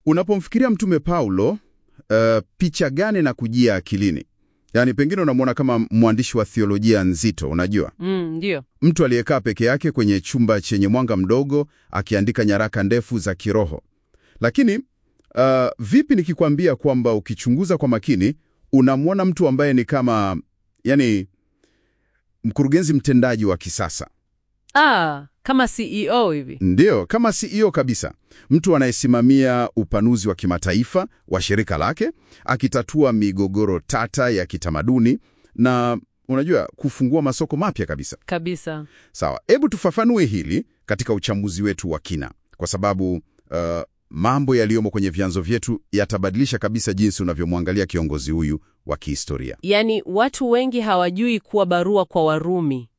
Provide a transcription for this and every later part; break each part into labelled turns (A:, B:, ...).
A: Unapomfikiria Mtume Paulo, uh, picha gani na kujia akilini? Yaani pengine unamwona kama mwandishi wa theolojia nzito, unajua,
B: Mm, ndio.
A: mtu aliyekaa peke yake kwenye chumba chenye mwanga mdogo akiandika nyaraka ndefu za kiroho. Lakini uh, vipi nikikwambia kwamba ukichunguza kwa makini unamwona mtu ambaye ni kama yani mkurugenzi mtendaji wa kisasa
B: Ah, kama CEO hivi.
A: Ndiyo, kama CEO kabisa, mtu anayesimamia upanuzi wa kimataifa wa shirika lake, akitatua migogoro tata ya kitamaduni na unajua, kufungua masoko mapya kabisa.
B: Kabisa.
A: Sawa, hebu tufafanue hili katika uchambuzi wetu wa kina, kwa sababu uh, mambo yaliyomo kwenye vyanzo vyetu yatabadilisha kabisa jinsi unavyomwangalia kiongozi huyu wa kihistoria.
B: Yaani watu wengi hawajui kuwa barua kwa Warumi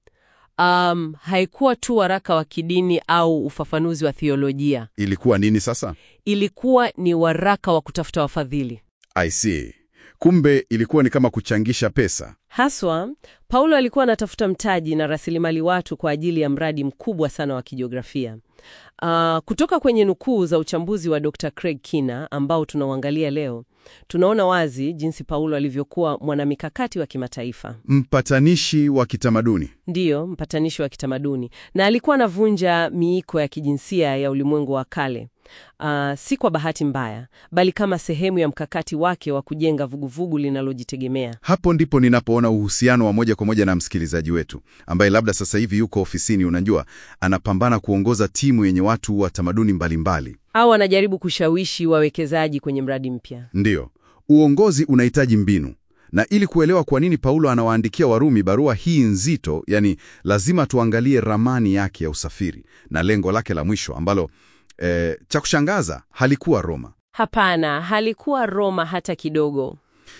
B: um, haikuwa tu waraka wa kidini au ufafanuzi wa theolojia.
A: Ilikuwa nini sasa?
B: Ilikuwa ni waraka wa kutafuta wafadhili.
A: I see. Kumbe ilikuwa ni kama kuchangisha pesa.
B: Haswa, Paulo alikuwa anatafuta mtaji na rasilimali watu kwa ajili ya mradi mkubwa sana wa kijiografia. Uh, kutoka kwenye nukuu za uchambuzi wa Dr. Craig Kina ambao tunauangalia leo, tunaona wazi jinsi Paulo alivyokuwa mwanamikakati wa kimataifa.
A: Mpatanishi wa kitamaduni.
B: Ndiyo, mpatanishi wa kitamaduni, na alikuwa anavunja miiko ya kijinsia ya ulimwengu wa kale. Uh, si kwa bahati mbaya, bali kama sehemu ya mkakati wake wa kujenga vuguvugu linalojitegemea.
A: Hapo ndipo ninapoona uhusiano wa moja kwa moja na msikilizaji wetu ambaye labda sasa hivi yuko ofisini, unajua, anapambana kuongoza timu yenye watu wa tamaduni mbalimbali.
B: Au anajaribu kushawishi wawekezaji kwenye mradi mpya.
A: Ndiyo, uongozi unahitaji mbinu, na ili kuelewa kwa nini Paulo anawaandikia Warumi barua hii nzito, yani lazima tuangalie ramani yake ya usafiri na lengo lake la mwisho ambalo eh, cha kushangaza halikuwa Roma.
B: Hapana, halikuwa Roma hata kidogo.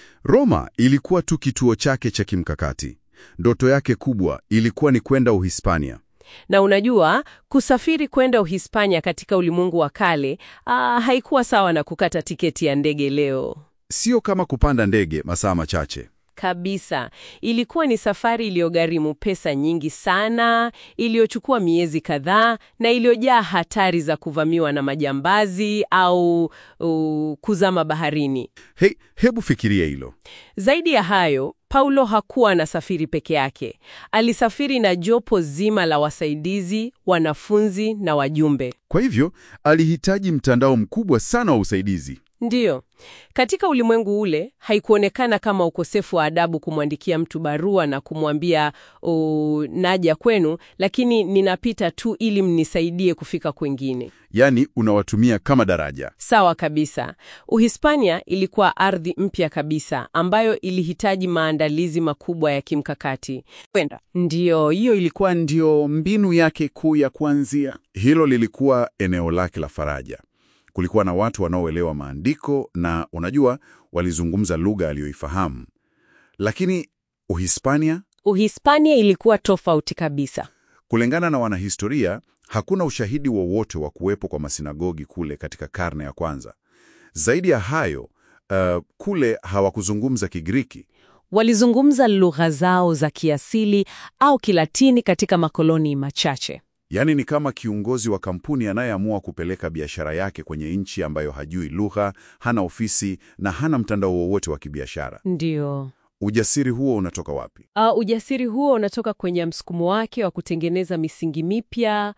A: Roma ilikuwa tu kituo chake cha kimkakati. Ndoto yake kubwa ilikuwa ni kwenda Uhispania.
B: Na unajua, kusafiri kwenda Uhispania katika ulimwengu wa kale ah, haikuwa sawa na kukata tiketi ya ndege leo.
A: Sio kama kupanda ndege masaa machache.
B: Kabisa. Ilikuwa ni safari iliyogharimu pesa nyingi sana, iliyochukua miezi kadhaa na iliyojaa hatari za kuvamiwa na majambazi au uh, kuzama baharini.
A: He, hebu fikiria hilo.
B: Zaidi ya hayo, Paulo hakuwa anasafiri peke yake. Alisafiri na jopo zima la wasaidizi, wanafunzi na wajumbe.
A: Kwa hivyo alihitaji mtandao mkubwa sana wa usaidizi.
B: Ndiyo, katika ulimwengu ule haikuonekana kama ukosefu wa adabu kumwandikia mtu barua na kumwambia "Oh, naja kwenu, lakini ninapita tu ili mnisaidie kufika kwengine.
A: Yaani unawatumia kama daraja.
B: Sawa kabisa. Uhispania ilikuwa ardhi mpya kabisa ambayo ilihitaji maandalizi makubwa ya kimkakati.
C: Kwenda.
B: Ndiyo, hiyo
C: Ilikuwa ndio mbinu yake kuu ya kuanzia.
A: Hilo lilikuwa eneo lake la faraja. Kulikuwa na watu wanaoelewa maandiko na unajua, walizungumza lugha aliyoifahamu. Lakini Uhispania,
B: Uhispania ilikuwa tofauti kabisa.
A: kulingana na wanahistoria, hakuna ushahidi wowote wa kuwepo kwa masinagogi kule katika karne ya kwanza. Zaidi ya hayo, uh, kule hawakuzungumza Kigiriki.
B: Walizungumza lugha zao za kiasili au Kilatini katika makoloni machache.
A: Yaani ni kama kiongozi wa kampuni anayeamua kupeleka biashara yake kwenye nchi ambayo hajui lugha, hana ofisi na hana mtandao wowote wa kibiashara.
B: Ndiyo.
A: Ujasiri huo unatoka wapi?
B: Uh, ujasiri huo unatoka kwenye msukumo wake wa kutengeneza misingi mipya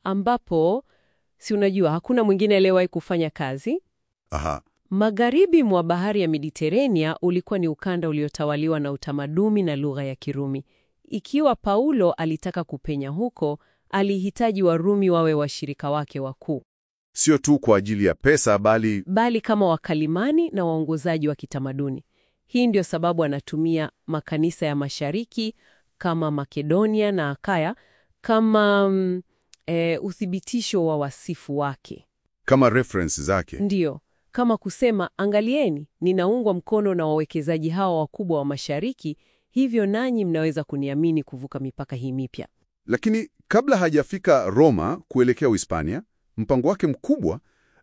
B: ambapo si unajua hakuna mwingine aliyewahi kufanya kazi.
A: Aha,
B: Magharibi mwa bahari ya Mediterania ulikuwa ni ukanda uliotawaliwa na utamaduni na lugha ya Kirumi. Ikiwa Paulo alitaka kupenya huko, alihitaji Warumi wawe washirika wake wakuu,
A: sio tu kwa ajili ya pesa, bali
B: bali kama wakalimani na waongozaji wa kitamaduni. Hii ndio sababu anatumia makanisa ya mashariki kama Makedonia na Akaya kama mm, e, uthibitisho wa wasifu wake.
A: kama reference zake.
B: Ndiyo, kama kusema, angalieni, ninaungwa mkono na wawekezaji hawa wakubwa wa mashariki, hivyo nanyi mnaweza kuniamini kuvuka mipaka hii mipya.
A: Lakini kabla hajafika Roma kuelekea Uhispania, mpango wake mkubwa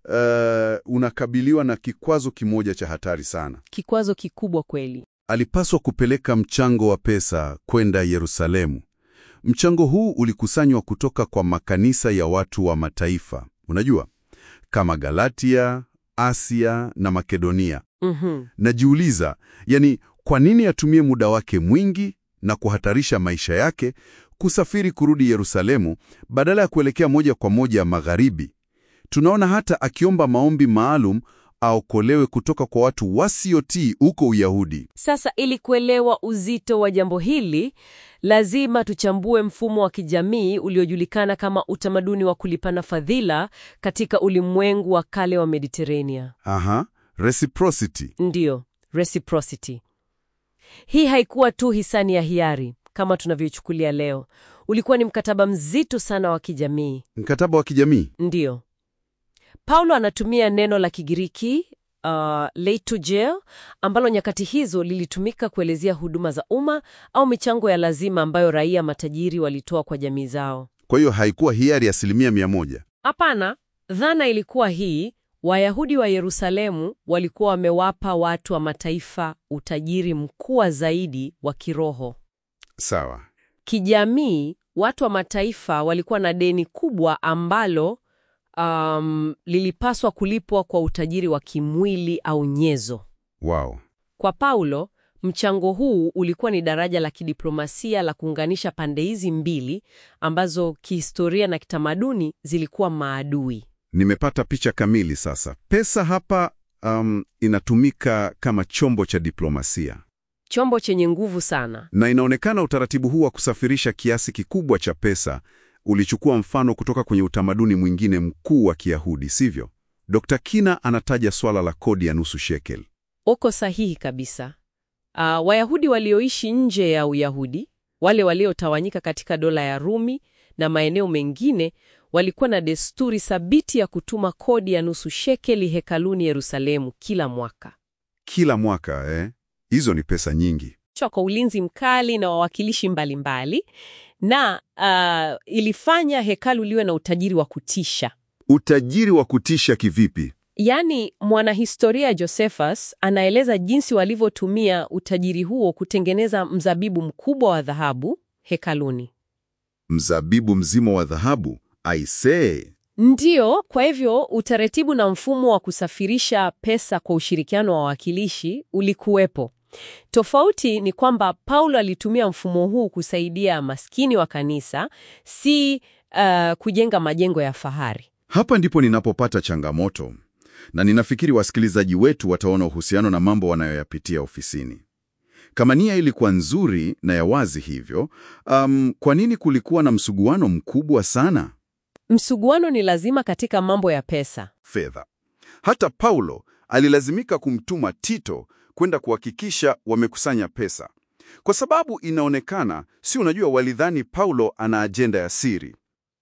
A: uh, unakabiliwa na kikwazo kimoja cha hatari sana.
B: Kikwazo kikubwa kweli.
A: Alipaswa kupeleka mchango wa pesa kwenda Yerusalemu. Mchango huu ulikusanywa kutoka kwa makanisa ya watu wa mataifa, unajua, kama Galatia, Asia na Makedonia.
B: Mhm.
A: Najiuliza, yani kwa nini atumie muda wake mwingi na kuhatarisha maisha yake kusafiri kurudi Yerusalemu badala ya kuelekea moja kwa moja magharibi? Tunaona hata akiomba maombi maalum aokolewe kutoka kwa watu wasiotii huko Uyahudi.
B: Sasa ili kuelewa uzito wa jambo hili, lazima tuchambue mfumo wa kijamii uliojulikana kama utamaduni wa kulipana fadhila katika ulimwengu wa kale wa Mediterania.
A: Aha, reciprocity.
B: Ndiyo, reciprocity. Hii haikuwa tu hisani ya hiari kama tunavyochukulia leo. Ulikuwa ni mkataba mzito sana wa kijamii.
A: Mkataba wa kijamii.
B: Ndiyo. Paulo anatumia neno la Kigiriki uh, leitogeo ambalo nyakati hizo lilitumika kuelezea huduma za umma au michango ya lazima ambayo raia matajiri walitoa kwa jamii zao.
A: Kwa hiyo haikuwa hiari asilimia mia moja.
B: Hapana, dhana ilikuwa hii: Wayahudi wa Yerusalemu walikuwa wamewapa watu wa mataifa utajiri mkubwa zaidi wa kiroho.
A: Sawa.
B: Kijamii, watu wa mataifa walikuwa na deni kubwa ambalo um, lilipaswa kulipwa kwa utajiri wa kimwili au nyezo.
A: Wow.
B: Kwa Paulo, mchango huu ulikuwa ni daraja la kidiplomasia la kuunganisha pande hizi mbili ambazo kihistoria na kitamaduni zilikuwa maadui.
A: Nimepata picha kamili sasa. Pesa hapa um, inatumika kama chombo cha diplomasia.
B: Chombo chenye nguvu sana.
A: Na inaonekana utaratibu huu wa kusafirisha kiasi kikubwa cha pesa ulichukua mfano kutoka kwenye utamaduni mwingine mkuu wa Kiyahudi, sivyo? Dr. Kina anataja swala la kodi ya nusu shekel.
B: Uko sahihi kabisa. Uh, Wayahudi walioishi nje ya Uyahudi, wale waliotawanyika katika dola ya Rumi na maeneo mengine, walikuwa na desturi thabiti ya kutuma kodi ya nusu shekeli hekaluni Yerusalemu kila mwaka.
A: Kila mwaka eh? Hizo ni pesa nyingi.
B: Chwa kwa ulinzi mkali na wawakilishi mbalimbali na uh, ilifanya hekalu liwe na utajiri wa kutisha.
A: Utajiri wa kutisha kivipi?
B: Yaani, mwanahistoria Josephus anaeleza jinsi walivyotumia utajiri huo kutengeneza mzabibu mkubwa wa dhahabu hekaluni.
A: Mzabibu mzima wa dhahabu? Aisee!
B: Ndiyo, kwa hivyo utaratibu na mfumo wa kusafirisha pesa kwa ushirikiano wa wawakilishi ulikuwepo. Tofauti ni kwamba Paulo alitumia mfumo huu kusaidia maskini wa kanisa, si uh, kujenga majengo ya fahari.
A: Hapa ndipo ninapopata changamoto, na ninafikiri wasikilizaji wetu wataona uhusiano na mambo wanayoyapitia ofisini. Kama nia ilikuwa nzuri na ya wazi hivyo, um, kwa nini kulikuwa na msuguano mkubwa sana?
B: Msuguano ni lazima katika mambo ya pesa.
A: Fedha. Hata Paulo alilazimika kumtuma Tito kwenda kuhakikisha wamekusanya pesa, kwa sababu inaonekana, si unajua, walidhani Paulo ana ajenda ya siri.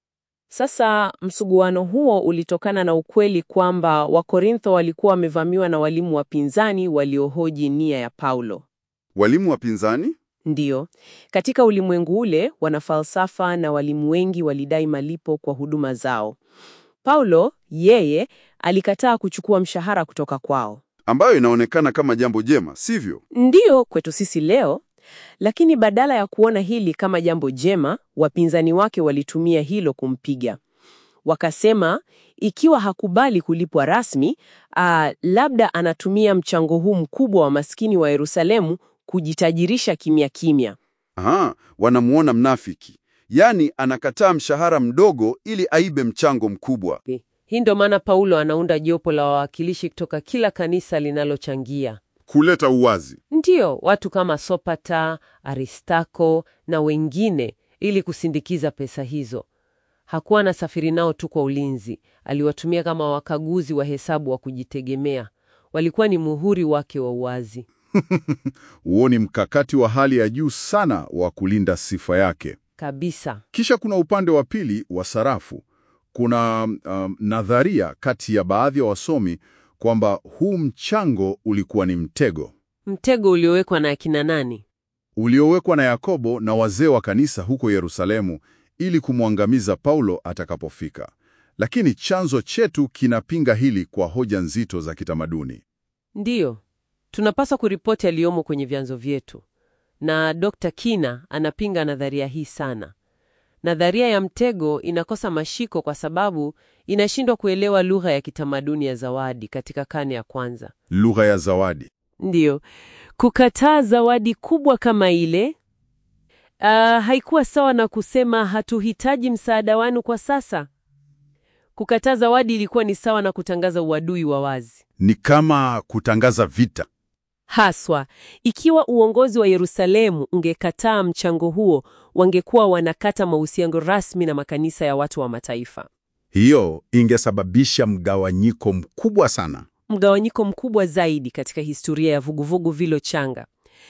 B: Sasa msuguano huo ulitokana na ukweli kwamba Wakorintho walikuwa wamevamiwa na walimu wapinzani waliohoji nia ya Paulo.
A: Walimu wapinzani?
B: Ndiyo, katika ulimwengu ule wanafalsafa na walimu wengi walidai malipo kwa huduma zao. Paulo yeye alikataa kuchukua mshahara kutoka kwao.
A: ambayo inaonekana kama jambo jema, sivyo?
B: Ndiyo kwetu sisi leo, lakini badala ya kuona hili kama jambo jema, wapinzani wake walitumia hilo kumpiga. Wakasema ikiwa hakubali kulipwa rasmi, aa, labda anatumia mchango huu mkubwa wa maskini wa Yerusalemu kujitajirisha kimya kimya.
A: Aha, wanamuona mnafiki, yaani anakataa mshahara mdogo ili aibe mchango mkubwa.
B: Hii ndio maana Paulo anaunda jopo la wawakilishi kutoka kila kanisa linalochangia.
A: Kuleta uwazi.
B: Ndiyo, watu kama Sopata, Aristako na wengine ili kusindikiza pesa hizo. Hakuwa anasafiri nao tu kwa ulinzi, aliwatumia kama wakaguzi wa hesabu wa kujitegemea. Walikuwa ni muhuri wake wa uwazi.
A: Huo ni mkakati wa hali ya juu sana wa kulinda sifa yake.
B: Kabisa.
A: Kisha kuna upande wa pili wa sarafu. Kuna um, nadharia kati ya baadhi ya wasomi kwamba huu mchango ulikuwa ni mtego
B: Mtego uliowekwa na akina nani?
A: uliowekwa na Yakobo na wazee wa kanisa huko Yerusalemu ili kumwangamiza Paulo atakapofika. Lakini chanzo chetu kinapinga hili kwa hoja nzito za kitamaduni.
B: Ndiyo, tunapaswa kuripoti yaliyomo kwenye vyanzo vyetu, na Dr. Kina anapinga nadharia hii sana. nadharia ya mtego inakosa mashiko kwa sababu inashindwa kuelewa lugha ya kitamaduni ya zawadi katika karne ya kwanza.
A: Lugha ya zawadi.
B: Ndiyo, kukataa zawadi kubwa kama ile ah, haikuwa sawa na kusema hatuhitaji msaada wenu kwa sasa. Kukataa zawadi ilikuwa ni sawa na kutangaza uadui wa wazi.
A: Ni kama kutangaza vita.
B: Haswa, ikiwa uongozi wa Yerusalemu ungekataa mchango huo, wangekuwa wanakata mahusiano rasmi na makanisa ya watu wa mataifa.
A: Hiyo ingesababisha mgawanyiko mkubwa sana.
B: Mgawanyiko mkubwa zaidi katika historia ya vuguvugu vilo changa.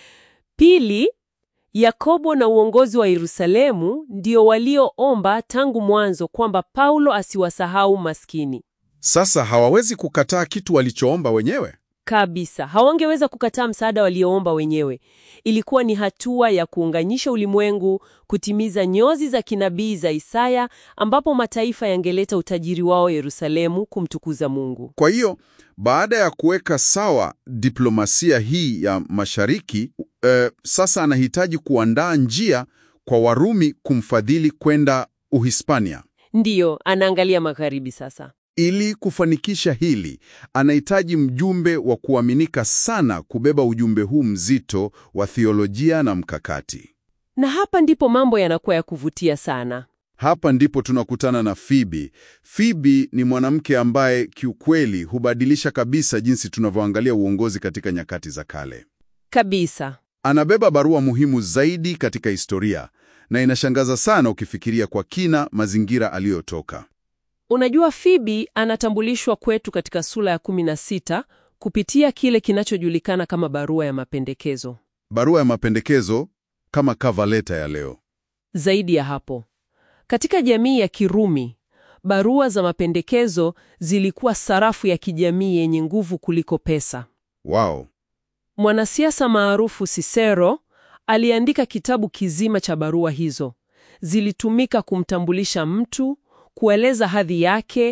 B: Pili, Yakobo na uongozi wa Yerusalemu ndio walioomba tangu mwanzo kwamba Paulo asiwasahau maskini.
A: Sasa hawawezi kukataa kitu walichoomba wenyewe.
B: Kabisa, hawangeweza kukataa msaada walioomba wenyewe. Ilikuwa ni hatua ya kuunganisha ulimwengu, kutimiza nyozi za kinabii za Isaya, ambapo mataifa yangeleta utajiri wao Yerusalemu kumtukuza Mungu.
A: Kwa hiyo baada ya kuweka sawa diplomasia hii ya mashariki, eh, sasa anahitaji kuandaa njia kwa Warumi kumfadhili kwenda Uhispania.
B: Ndiyo, anaangalia magharibi sasa.
A: Ili kufanikisha hili, anahitaji mjumbe wa kuaminika sana kubeba ujumbe huu mzito wa theolojia na mkakati.
B: Na hapa ndipo mambo yanakuwa ya kuvutia sana.
A: Hapa ndipo tunakutana na Fibi. Fibi ni mwanamke ambaye kiukweli hubadilisha kabisa jinsi tunavyoangalia uongozi katika nyakati za kale.
B: Kabisa.
A: Anabeba barua muhimu zaidi katika historia na inashangaza sana ukifikiria kwa kina mazingira aliyotoka.
B: Unajua, Fibi anatambulishwa kwetu katika sura ya 16 kupitia kile kinachojulikana kama barua ya mapendekezo.
A: Barua ya mapendekezo kama kavaleta ya leo.
B: Zaidi ya hapo, katika jamii ya Kirumi, barua za mapendekezo zilikuwa sarafu ya kijamii yenye nguvu kuliko pesa.
A: Wow.
B: Mwanasiasa maarufu Cicero aliandika kitabu kizima cha barua hizo. Zilitumika kumtambulisha mtu, kueleza hadhi yake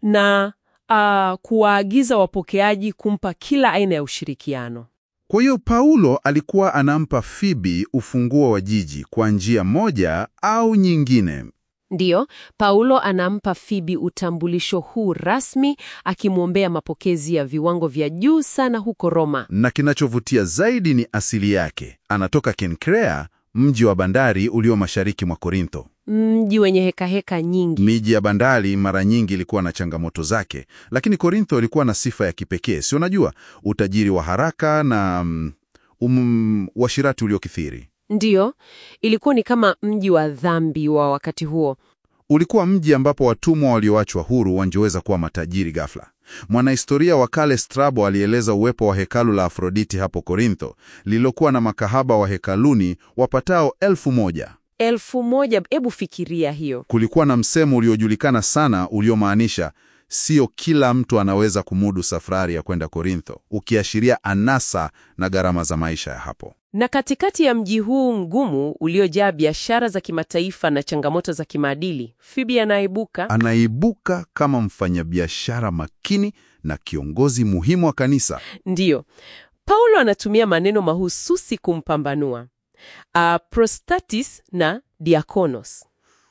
B: na ah, kuwaagiza wapokeaji kumpa kila aina ya ushirikiano.
A: Kwa hiyo Paulo alikuwa anampa Fibi ufunguo wa jiji kwa njia moja au nyingine.
B: Ndiyo, Paulo anampa Fibi utambulisho huu rasmi, akimwombea mapokezi ya viwango vya juu sana huko Roma.
A: Na kinachovutia zaidi ni asili yake. Anatoka Kenkrea, mji wa bandari ulio mashariki mwa Korintho.
B: Mji wenye hekaheka nyingi.
A: Miji ya bandari mara nyingi ilikuwa na changamoto zake, lakini Korintho ilikuwa na sifa ya kipekee, si unajua, utajiri wa haraka na mm, um, uasherati uliokithiri.
B: Ndiyo, ilikuwa ni kama mji wa dhambi wa wakati huo.
A: Ulikuwa mji ambapo watumwa walioachwa huru wangeweza kuwa matajiri ghafla. Mwanahistoria wa kale Strabo alieleza uwepo wa hekalu la Afroditi hapo Korintho, lililokuwa na makahaba wa hekaluni wapatao elfu moja.
B: Elfu moja, hebu fikiria hiyo.
A: Kulikuwa na msemo uliojulikana sana uliomaanisha sio kila mtu anaweza kumudu safari ya kwenda Korintho, ukiashiria anasa na gharama za maisha ya hapo.
B: Na katikati ya mji huu mgumu uliojaa biashara za kimataifa na changamoto za kimaadili, Fibi anaibuka
A: Anaibuka kama mfanyabiashara makini na kiongozi muhimu wa kanisa.
B: Ndiyo, Paulo anatumia maneno mahususi kumpambanua uh, prostatis na diakonos.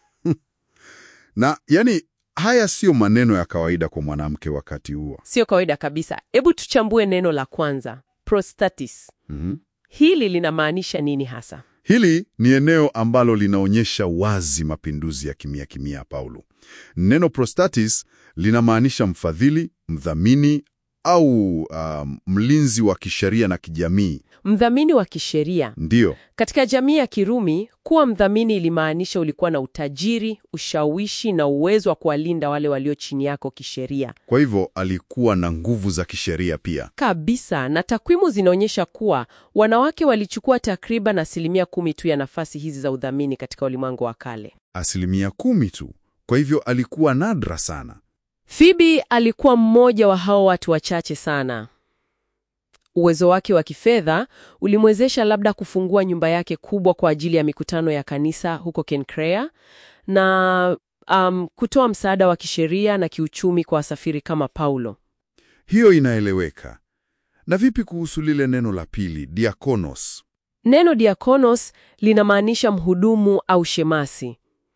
A: Na yani, haya siyo maneno ya kawaida kwa mwanamke wakati huo.
B: Sio kawaida kabisa. Hebu tuchambue neno la kwanza, prostatis.
A: Mhm.
B: Hili linamaanisha nini hasa?
A: Hili ni eneo ambalo linaonyesha wazi mapinduzi ya kimya kimya ya Paulo. Neno prostatis linamaanisha mfadhili, mdhamini au um, mlinzi wa kisheria na kijamii.
B: Mdhamini wa kisheria.
A: Ndiyo,
B: Katika jamii ya Kirumi, kuwa mdhamini ilimaanisha ulikuwa na utajiri, ushawishi na uwezo wa kuwalinda wale walio chini yako kisheria.
A: kwa hivyo alikuwa na nguvu za kisheria pia.
B: Kabisa, na takwimu zinaonyesha kuwa wanawake walichukua takriban asilimia kumi tu ya nafasi hizi za udhamini katika ulimwengu wa kale.
A: Asilimia kumi tu. Kwa hivyo alikuwa nadra sana.
B: Fibi alikuwa mmoja wa hao watu wachache sana. Uwezo wake wa kifedha ulimwezesha labda kufungua nyumba yake kubwa kwa ajili ya mikutano ya kanisa huko Kenkrea na um, kutoa msaada wa kisheria na kiuchumi kwa wasafiri kama Paulo.
A: Hiyo inaeleweka. Na vipi kuhusu lile neno la pili, diakonos?
B: Neno diakonos linamaanisha mhudumu au shemasi.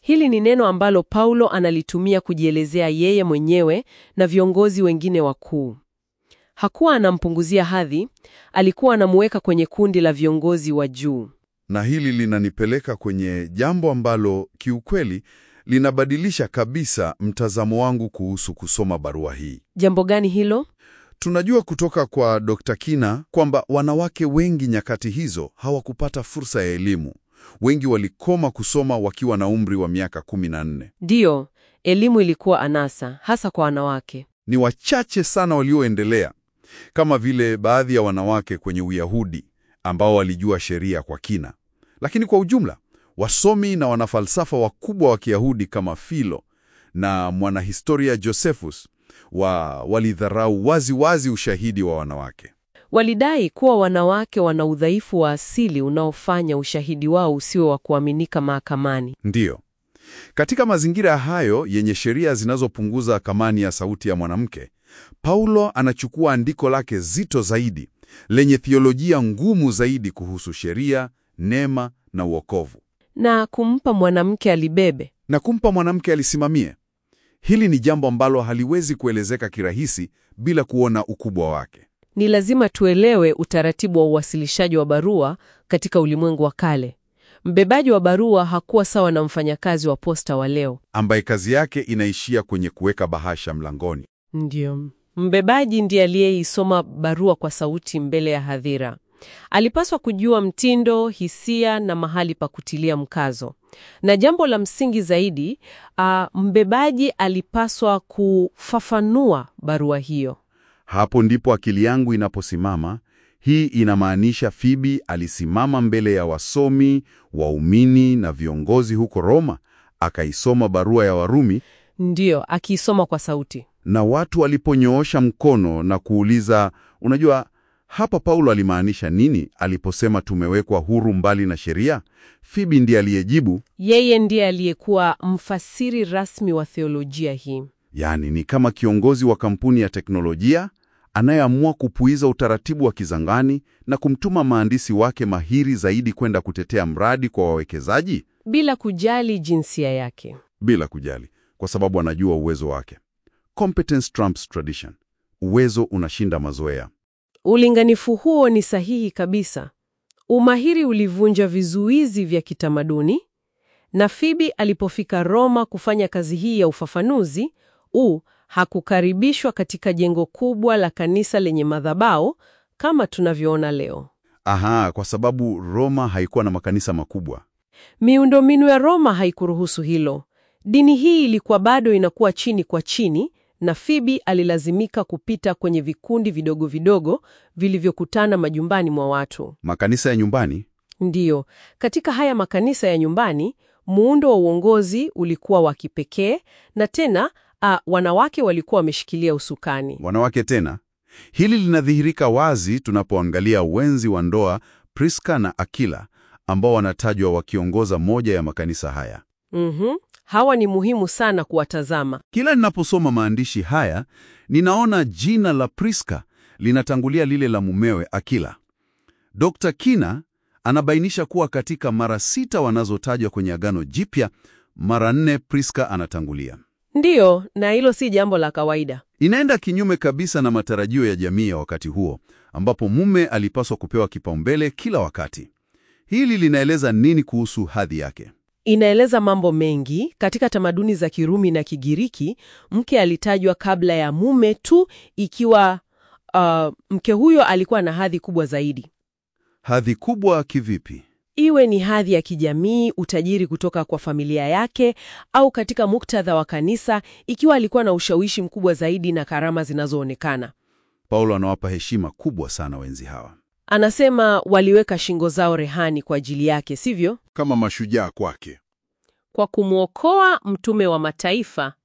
B: Hili ni neno ambalo Paulo analitumia kujielezea yeye mwenyewe na viongozi wengine wakuu. Hakuwa anampunguzia hadhi, alikuwa anamuweka kwenye kundi la viongozi wa juu.
A: Na hili linanipeleka kwenye jambo ambalo kiukweli linabadilisha kabisa mtazamo wangu kuhusu kusoma barua hii.
B: Jambo gani hilo?
A: Tunajua kutoka kwa Dr. Kina kwamba wanawake wengi nyakati hizo hawakupata fursa ya elimu. Wengi walikoma kusoma wakiwa na umri wa miaka 14.
B: Ndiyo, elimu ilikuwa anasa, hasa kwa wanawake.
A: Ni wachache sana walioendelea, kama vile baadhi ya wanawake kwenye Uyahudi ambao walijua sheria kwa kina. Lakini kwa ujumla, wasomi na wanafalsafa wakubwa wa Kiyahudi kama Philo na mwanahistoria Josephus wa walidharau wazi wazi ushahidi wa wanawake.
B: Walidai kuwa wanawake wana udhaifu wa asili unaofanya ushahidi wao usiwe wa kuaminika mahakamani.
A: Ndiyo. Katika mazingira hayo yenye sheria zinazopunguza thamani ya sauti ya mwanamke, Paulo anachukua andiko lake zito zaidi lenye thiolojia ngumu zaidi kuhusu sheria, neema na uokovu
B: Na kumpa mwanamke alibebe.
A: na kumpa mwanamke alisimamie. Hili ni jambo ambalo haliwezi kuelezeka kirahisi bila kuona ukubwa wake.
B: Ni lazima tuelewe utaratibu wa uwasilishaji wa barua katika ulimwengu wa kale. Mbebaji wa barua hakuwa sawa na mfanyakazi wa posta wa leo.
A: ambaye kazi yake inaishia kwenye kuweka bahasha mlangoni.
B: Ndiyo. Mbebaji ndiye aliyeisoma barua kwa sauti mbele ya hadhira. Alipaswa kujua mtindo, hisia na mahali pa kutilia mkazo. Na jambo la msingi zaidi, ah, mbebaji alipaswa kufafanua barua hiyo.
A: Hapo ndipo akili yangu inaposimama. Hii inamaanisha Fibi alisimama mbele ya wasomi, waumini na viongozi huko Roma, akaisoma barua ya Warumi,
B: Ndiyo, akiisoma kwa sauti.
A: na watu waliponyoosha mkono na kuuliza, unajua hapa Paulo alimaanisha nini aliposema tumewekwa huru mbali na sheria? Fibi ndiye aliyejibu,
B: Yeye ndiye aliyekuwa mfasiri rasmi wa theolojia hii.
A: yaani ni kama kiongozi wa kampuni ya teknolojia anayeamua kupuiza utaratibu wa kizangani na kumtuma maandisi wake mahiri zaidi kwenda kutetea mradi kwa wawekezaji
B: bila kujali jinsia yake.
A: bila kujali, kwa sababu anajua uwezo wake. Competence trumps tradition, uwezo unashinda mazoea.
B: Ulinganifu huo ni sahihi kabisa. Umahiri ulivunja vizuizi vya kitamaduni, na Fibi alipofika Roma kufanya kazi hii ya ufafanuzi, u hakukaribishwa katika jengo kubwa la kanisa lenye madhabahu kama tunavyoona leo.
A: Aha, kwa sababu Roma haikuwa na makanisa makubwa.
B: Miundombinu ya Roma haikuruhusu hilo. Dini hii ilikuwa bado inakuwa chini kwa chini, na Fibi alilazimika kupita kwenye vikundi vidogo vidogo vilivyokutana majumbani mwa watu.
A: Makanisa ya nyumbani
B: Ndiyo, katika haya makanisa ya nyumbani, muundo wa uongozi ulikuwa wa kipekee na tena a, wanawake walikuwa wameshikilia usukani.
A: wanawake tena. Hili linadhihirika wazi tunapoangalia wenzi wa ndoa Priska na Akila ambao wanatajwa wakiongoza moja ya makanisa haya.
B: Mhm. Hawa ni muhimu sana kuwatazama.
A: Kila ninaposoma maandishi haya, ninaona jina la Priska linatangulia lile la mumewe Akila. Dr. Kina anabainisha kuwa katika mara sita wanazotajwa kwenye Agano Jipya, mara nne Priska anatangulia.
B: Ndiyo, na hilo si jambo la kawaida.
A: Inaenda kinyume kabisa na matarajio ya jamii ya wakati huo, ambapo mume alipaswa kupewa kipaumbele kila wakati. Hili linaeleza nini kuhusu hadhi yake?
B: Inaeleza mambo mengi. Katika tamaduni za Kirumi na Kigiriki, mke alitajwa kabla ya mume tu ikiwa uh, mke huyo alikuwa na hadhi kubwa zaidi.
A: Hadhi kubwa kivipi?
B: Iwe ni hadhi ya kijamii, utajiri kutoka kwa familia yake, au katika muktadha wa kanisa, ikiwa alikuwa na ushawishi mkubwa zaidi na karama zinazoonekana.
A: Paulo anawapa heshima kubwa sana wenzi hawa,
B: Anasema waliweka shingo zao rehani kwa ajili yake, sivyo?
A: kama mashujaa kwake.
B: Kwa kumwokoa mtume wa mataifa,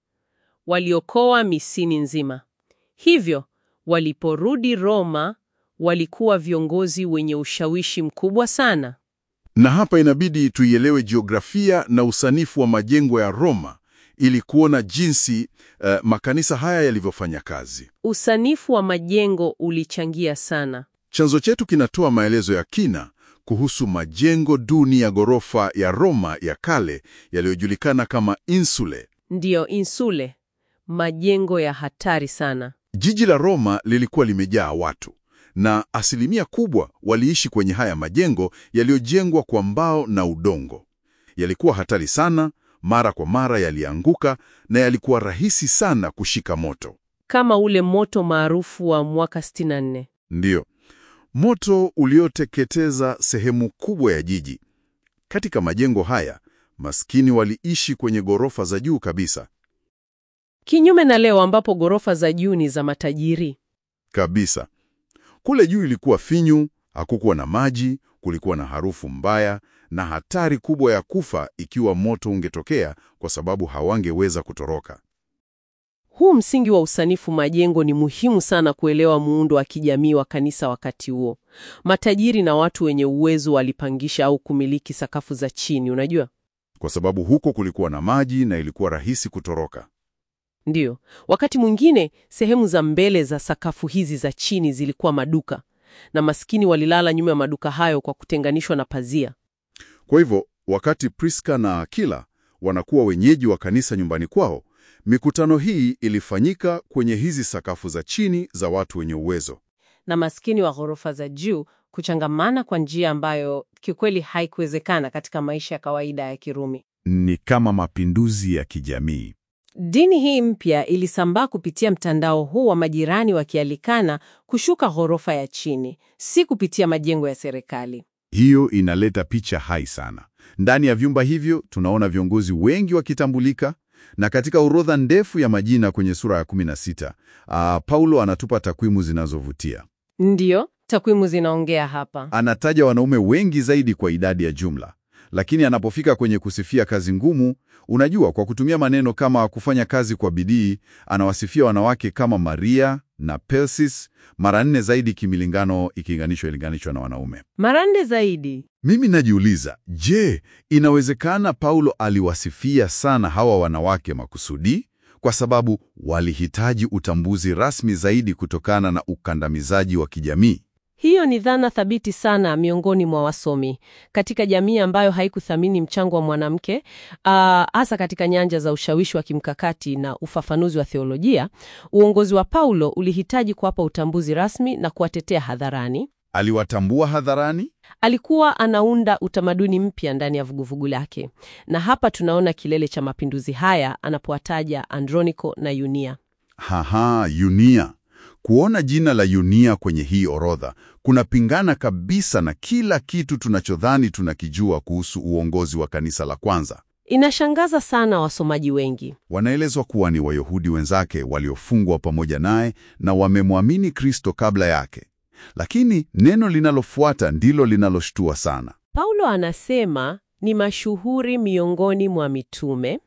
B: waliokoa misini nzima. Hivyo waliporudi Roma, walikuwa viongozi wenye ushawishi mkubwa sana.
D: Na hapa inabidi tuielewe jiografia na usanifu wa majengo ya Roma ili kuona jinsi eh, makanisa haya yalivyofanya kazi.
B: Usanifu wa majengo ulichangia sana.
D: Chanzo chetu kinatoa maelezo ya kina kuhusu majengo duni ya ghorofa ya Roma ya kale yaliyojulikana kama insule.
B: Ndiyo, insule, majengo ya hatari sana.
D: Jiji la Roma lilikuwa limejaa watu na asilimia kubwa waliishi kwenye haya majengo yaliyojengwa kwa mbao na udongo. Yalikuwa hatari sana, mara kwa mara yalianguka na yalikuwa rahisi sana kushika moto.
B: Kama ule moto maarufu wa mwaka 64.
D: Ndiyo, moto ulioteketeza sehemu kubwa ya jiji. Katika majengo haya, maskini waliishi kwenye ghorofa za juu kabisa
B: Kinyume na leo ambapo ghorofa za juu ni za matajiri.
D: kabisa. Kule juu ilikuwa finyu, hakukuwa na maji, kulikuwa na harufu mbaya na hatari kubwa ya kufa ikiwa moto ungetokea, kwa sababu hawangeweza kutoroka.
B: Huu msingi wa usanifu majengo ni muhimu sana kuelewa muundo wa kijamii wa kanisa wakati huo. Matajiri na watu wenye uwezo walipangisha au kumiliki sakafu za chini, unajua?
D: Kwa sababu huko kulikuwa na maji na ilikuwa rahisi kutoroka.
B: Ndiyo. Wakati mwingine sehemu za mbele za sakafu hizi za chini zilikuwa maduka, na maskini walilala nyuma ya maduka hayo kwa kutenganishwa na pazia.
D: Kwa hivyo, wakati Priska na Akila wanakuwa wenyeji wa kanisa nyumbani kwao, mikutano hii ilifanyika kwenye hizi sakafu za chini za watu wenye uwezo.
B: na maskini wa ghorofa za juu kuchangamana kwa njia ambayo kiukweli haikuwezekana katika maisha ya kawaida ya Kirumi.
D: Ni kama mapinduzi ya kijamii.
B: Dini hii mpya ilisambaa kupitia mtandao huu wa majirani wakialikana kushuka ghorofa ya chini, si kupitia majengo ya serikali.
A: Hiyo inaleta picha hai sana. Ndani ya vyumba hivyo tunaona viongozi wengi wakitambulika, na katika orodha ndefu ya majina kwenye sura ya 16, ah, Paulo anatupa takwimu zinazovutia.
B: Ndiyo, takwimu zinaongea hapa.
A: Anataja wanaume wengi zaidi kwa idadi ya jumla, lakini anapofika kwenye kusifia kazi ngumu, unajua, kwa kutumia maneno kama kufanya kazi kwa bidii, anawasifia wanawake kama Maria na Persis mara nne zaidi kimilingano ikilinganishwa ilinganishwa na wanaume.
B: Mara nne zaidi.
A: Mimi najiuliza, je, inawezekana Paulo aliwasifia sana hawa wanawake makusudi kwa sababu walihitaji utambuzi rasmi zaidi kutokana na ukandamizaji wa kijamii?
B: Hiyo ni dhana thabiti sana miongoni mwa wasomi katika jamii ambayo haikuthamini mchango wa mwanamke, ah, hasa katika nyanja za ushawishi wa kimkakati na ufafanuzi wa theolojia. Uongozi wa Paulo ulihitaji kuwapa utambuzi rasmi na kuwatetea hadharani.
A: Aliwatambua hadharani?
B: Alikuwa anaunda utamaduni mpya ndani ya vuguvugu lake, na hapa tunaona kilele cha mapinduzi haya anapowataja Androniko na Yunia.
A: Haha, Yunia. Kuona jina la Yunia kwenye hii orodha kunapingana kabisa na kila kitu tunachodhani tunakijua kuhusu uongozi wa kanisa la kwanza.
B: Inashangaza sana wasomaji wengi.
A: Wanaelezwa kuwa ni Wayahudi wenzake waliofungwa pamoja naye na wamemwamini Kristo kabla yake. Lakini neno linalofuata ndilo linaloshtua sana.
B: Paulo anasema ni mashuhuri miongoni mwa mitume.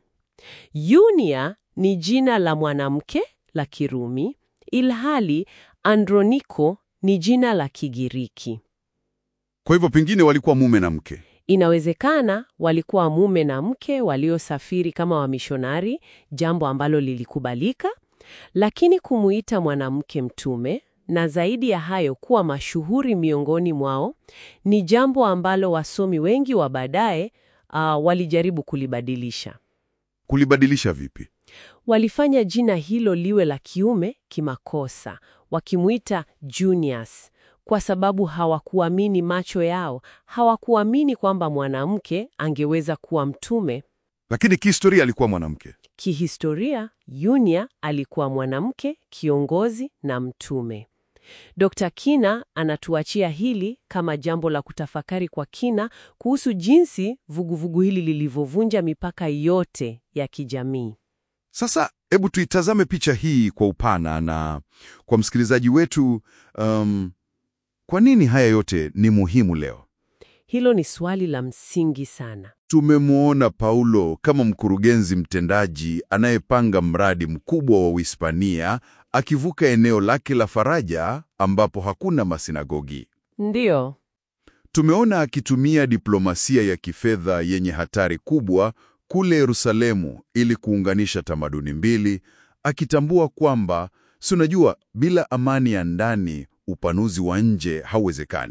B: Yunia ni jina la mwanamke la Kirumi, ilhali Androniko ni jina la Kigiriki.
A: Kwa hivyo pengine walikuwa mume na mke.
B: Inawezekana walikuwa mume na mke waliosafiri kama wamishonari, jambo ambalo lilikubalika, lakini kumuita mwanamke mtume na zaidi ya hayo kuwa mashuhuri miongoni mwao ni jambo ambalo wasomi wengi wa baadaye ah, walijaribu kulibadilisha.
A: Kulibadilisha vipi?
B: Walifanya jina hilo liwe la kiume kimakosa, wakimuita Junius kwa sababu hawakuamini macho yao, hawakuamini kwamba mwanamke angeweza kuwa mtume.
A: Lakini kihistoria alikuwa mwanamke.
B: Kihistoria, Yunia alikuwa mwanamke kiongozi na mtume. Dr. Kina anatuachia hili kama jambo la kutafakari kwa kina kuhusu jinsi vuguvugu hili lilivyovunja mipaka yote ya kijamii.
A: Sasa hebu tuitazame picha hii kwa upana na kwa msikilizaji wetu. Um, kwa nini haya yote ni muhimu leo?
B: Hilo ni swali la msingi sana.
A: Tumemwona Paulo kama mkurugenzi mtendaji anayepanga mradi mkubwa wa Uhispania akivuka eneo lake la faraja ambapo hakuna masinagogi.
B: Ndiyo,
A: Tumeona akitumia diplomasia ya kifedha yenye hatari kubwa kule Yerusalemu ili kuunganisha tamaduni mbili, akitambua kwamba si unajua, bila amani ya ndani upanuzi wa nje hauwezekani.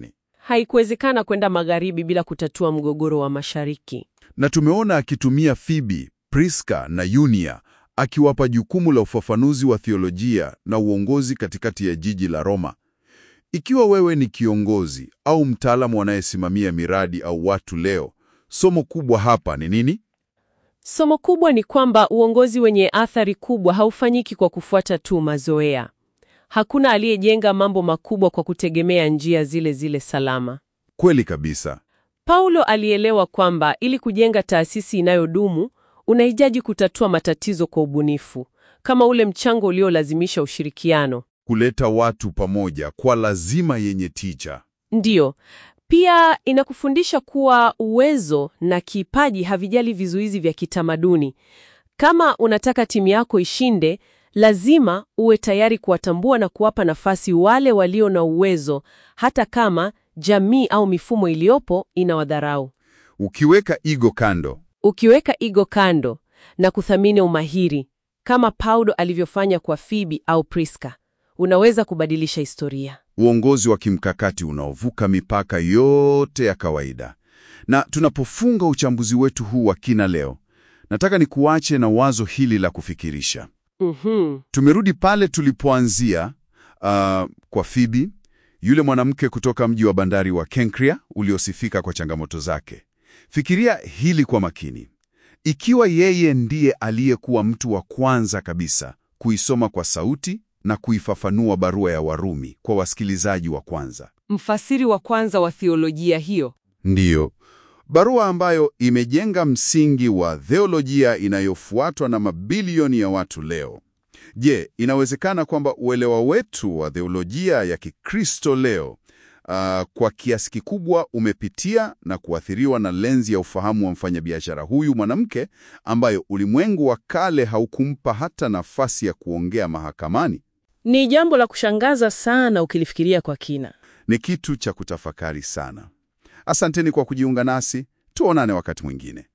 B: haikuwezekana kwenda magharibi bila kutatua mgogoro wa mashariki.
D: Na tumeona akitumia Fibi, Priska na Yunia akiwapa jukumu la ufafanuzi wa theolojia na uongozi katikati ya jiji la Roma. Ikiwa wewe ni kiongozi au mtaalamu anayesimamia miradi au watu leo, somo kubwa hapa ni nini?
B: Somo kubwa ni kwamba uongozi wenye athari kubwa haufanyiki kwa kufuata tu mazoea. Hakuna aliyejenga mambo makubwa kwa kutegemea njia zile zile salama.
D: Kweli kabisa.
B: Paulo alielewa kwamba ili kujenga taasisi inayodumu, unahitaji kutatua matatizo kwa ubunifu, kama ule mchango uliolazimisha ushirikiano.
D: Kuleta watu pamoja kwa lazima yenye tija.
B: Ndiyo. Pia inakufundisha kuwa uwezo na kipaji havijali vizuizi vya kitamaduni. Kama unataka timu yako ishinde, lazima uwe tayari kuwatambua na kuwapa nafasi wale walio na uwezo, hata kama jamii au mifumo iliyopo inawadharau.
D: Ukiweka ego kando,
B: Ukiweka ego kando na kuthamini umahiri, kama Paulo alivyofanya kwa Fibi au Priska, unaweza kubadilisha historia.
D: uongozi wa kimkakati unaovuka mipaka yote ya kawaida. Na tunapofunga uchambuzi wetu huu wa kina leo, nataka nikuache na wazo hili la kufikirisha.
B: Mhm.
D: Tumerudi pale tulipoanzia, uh, kwa Fibi, yule mwanamke kutoka mji wa bandari wa Kenkrea uliosifika kwa changamoto zake. Fikiria hili kwa makini. Ikiwa yeye ndiye aliyekuwa mtu wa kwanza kabisa kuisoma kwa sauti na kuifafanua barua ya Warumi kwa wasikilizaji wa kwanza,
B: Mfasiri wa kwanza wa theolojia hiyo.
D: ndiyo barua ambayo imejenga msingi wa theolojia inayofuatwa na mabilioni ya watu leo. Je, inawezekana kwamba uelewa wetu wa theolojia ya Kikristo leo ah, kwa kiasi kikubwa umepitia na kuathiriwa na lenzi ya ufahamu wa mfanyabiashara huyu mwanamke ambayo ulimwengu wa kale haukumpa hata nafasi ya kuongea mahakamani?
E: Ni jambo la kushangaza sana ukilifikiria kwa kina.
D: Ni kitu cha kutafakari sana. Asanteni kwa kujiunga nasi, tuonane wakati mwingine.